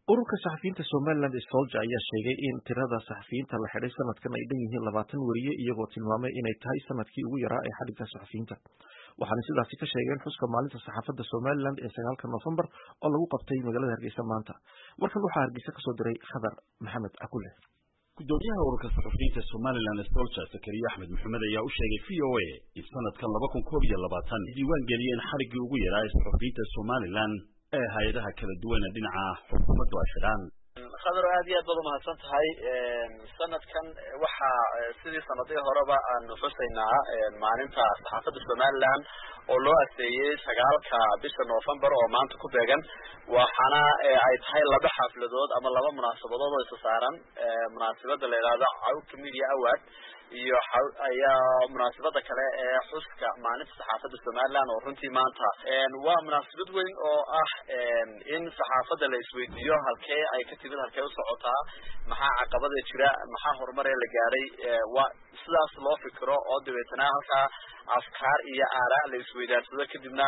ururka saxafiyiinta somaliland ee solja ayaa sheegay in tirada saxafiyiinta la xidhay sanadkan ay dhan yihiin labaatan weriye iyagoo tilmaamay inay tahay sanadkii ugu yaraa ee xadhigga saxafiyiinta waxaana sidaasi ka sheegeen xuska maalinta saxaafadda somaliland ee sagaalka noofembar oo lagu qabtay magaalada hargeysa maanta warkan waxaa hargeysa kasoo diray khadar maxamed cakule gudoomiyaha ururka saxafiyiinta somalilan ee solja zakariya axmed maxamed ayaa u sheegay v o a in sanadkan laba kun koob iyo labaatan diiwaan geliyeen xadhiggii ugu yaraa ee saxafiyiinta somalilan ee hay-adaha kala duwana dhinaca xukuumaddu ay xidhaan khadar aad iyo aad baad umahadsan tahay sanadkan waxaa sidii sanadihii horeba aanu xusaynaa maalinta saxaafadda somaliland oo loo aseeyey sagaalka bisha november oo maanta ku beegan waxaana ay tahay laba xafladood ama laba munaasabadood oo isa saaran munaasabada la yidhahdo cawka media award iyo ayaa munaasabada kale ee xuska maalinta saxaafadda somaliland oo runtii maanta waa munaasabad weyn oo ah in saxaafadda la isweydiiyo halkee ay ka timid halkee usocotaa maxaa caqabada jira maxaa horumaree la gaadhay waa sidaas loo fikiro oo dabeetana halkaa afkaar iyo aaraa la isweydaarsado kadibna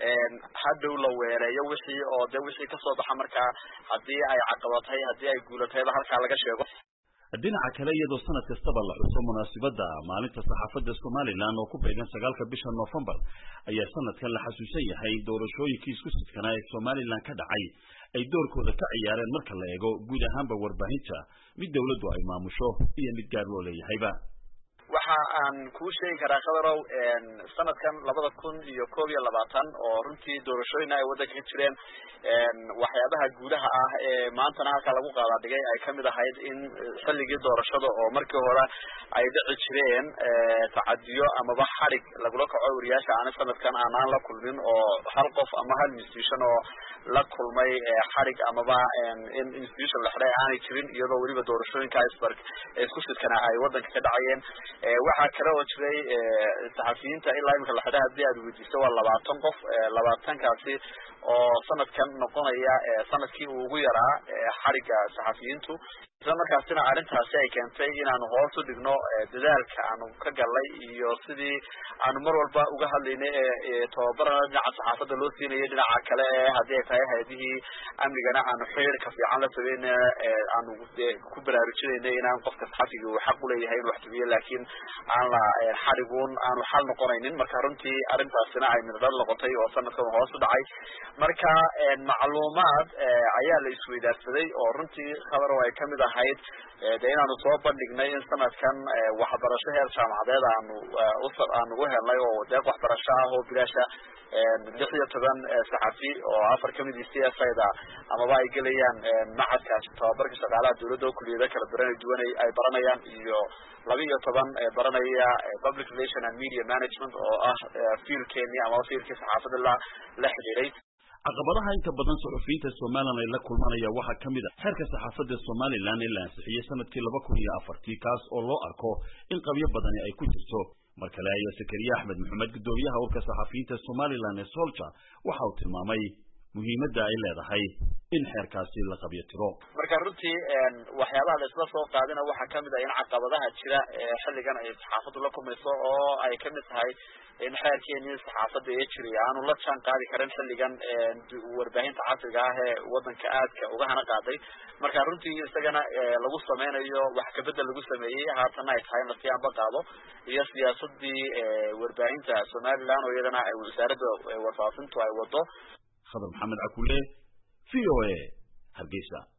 hadhow la weereeyo wixii oo de wixii kasoo baxa markaa haddii ay caqabatay haddii ay guulatayba halkaa laga sheego dhinaca kale iyadoo sanad kastaba la xuso munaasibadda maalinta saxaafadda somalilan oo ku beegan sagaalka bisha noofembar ayaa sanadkan la xasuusan yahay doorashooyinkii isku sidkanaa ee somalilan ka dhacay ay doorkooda ka ciyaareen marka la eego guud ahaanba warbaahinta mid dawladdu ay maamusho iyo mid gaar loo leeyahayba waxa aan kuu sheegi karaa khadarow sanadkan labada kun iyo koob iyo labaatan oo runtii doorashooyina ay waddanka ka jireen waxyaabaha guudaha ah ee maantana halkaa lagu qaadaa dhigay ay kamid ahayd in xilligii doorashada oo markii hore ay dhici jireen tacadiyo amaba xadhig lagula kaco wariyaasha aana sanadkan aanaan la kulmin oo hal qof ama hal institution oo la kulmay xadhig amaba in institution la xidhay aanay jirin iyadoo weliba doorashooyinka isbar isku sidkana ay waddanka ka dhacayeen waxaa kale oo jiray saxafiyiinta ilaa imika la xidhay haddii aad weydiiso waa labaatan qof labaatankaasi oo sanadkan noqonaya sanadkii uu ugu yaraa xadhigga saxafiyiintu isla markaasina arrintaasi ay keentay inaanu hoos u dhigno dadaalka aanu ka galnay iyo sidii aanu mar walba uga hadlaynay ee tababarana dhinaca saxaafadda loo siinayay dhinaca kale ee haddii ay tahay hay-adihii amnigana aanu xiriirka fiican la sameyn aanu ku baraarujinaynay inaan qofka saxafiga uu xaq uleeyahay in wax tubiyo laakiin aan la xadhiguun aanu xal noqonaynin marka runtii arrintaasina ay mirdhal noqotay oo sanadkan hoos u dhacay marka macluumaad ayaa la isweydaarsaday oo runtii khabarow ay kamid ahayd de inaanu soo bandhignay in sanadkan waxbarasho heer jaamacadeed aanu aanu u helnay oo deeq waxbarasho ah oo bilaasha lix iyo toban saxafi oo afar kamid i c s ida amaba ay gelayaan macadkaas tababarka shaqaalaha dawladda oo kuliyado kala duran duwan ay baranayaan iyo laba iyo toban baranaya public relation and media management oo ah fiilkeeni amaba fiilkii saxaafada la la xidhiiday caqabadaha inta badan saxufiyiinta somalilan ay la kulmanaya waxaa ka mid a xeerka saxaafadda somalilan ee la ansixiyey sanadkii laba kun iyo afartii kaas oo loo arko in qabyo badani ay ku jirto mar kale ayaa zakariya axmed maxamed guddoomiyaha urka saxafiyiinta somalilan ee solja waxa uu tilmaamay muhiimadda ay leedahay in xeerkaasi la qabyo tiro marka runtii waxyaabaha la isla soo qaadina waxaa kamid ah in caqabadaha jira ee xilligan ay saxaafaddu la kulmayso oo ay kamid tahay in xeerkeenii saxaafadda ee jiray aanu la jaan qaadi karin xilligan warbaahinta casriga ah ee waddanka aadka uga hana qaaday marka runtii isagana lagu sameynayo wax kabedel lagu sameeyey haatana ay tahay in lasii anba qaado iyo siyaasadii warbaahinta somaliland oo iyadana wasaaradda warfaafintu ay wado khadar maxamed cakule v o a hargeysa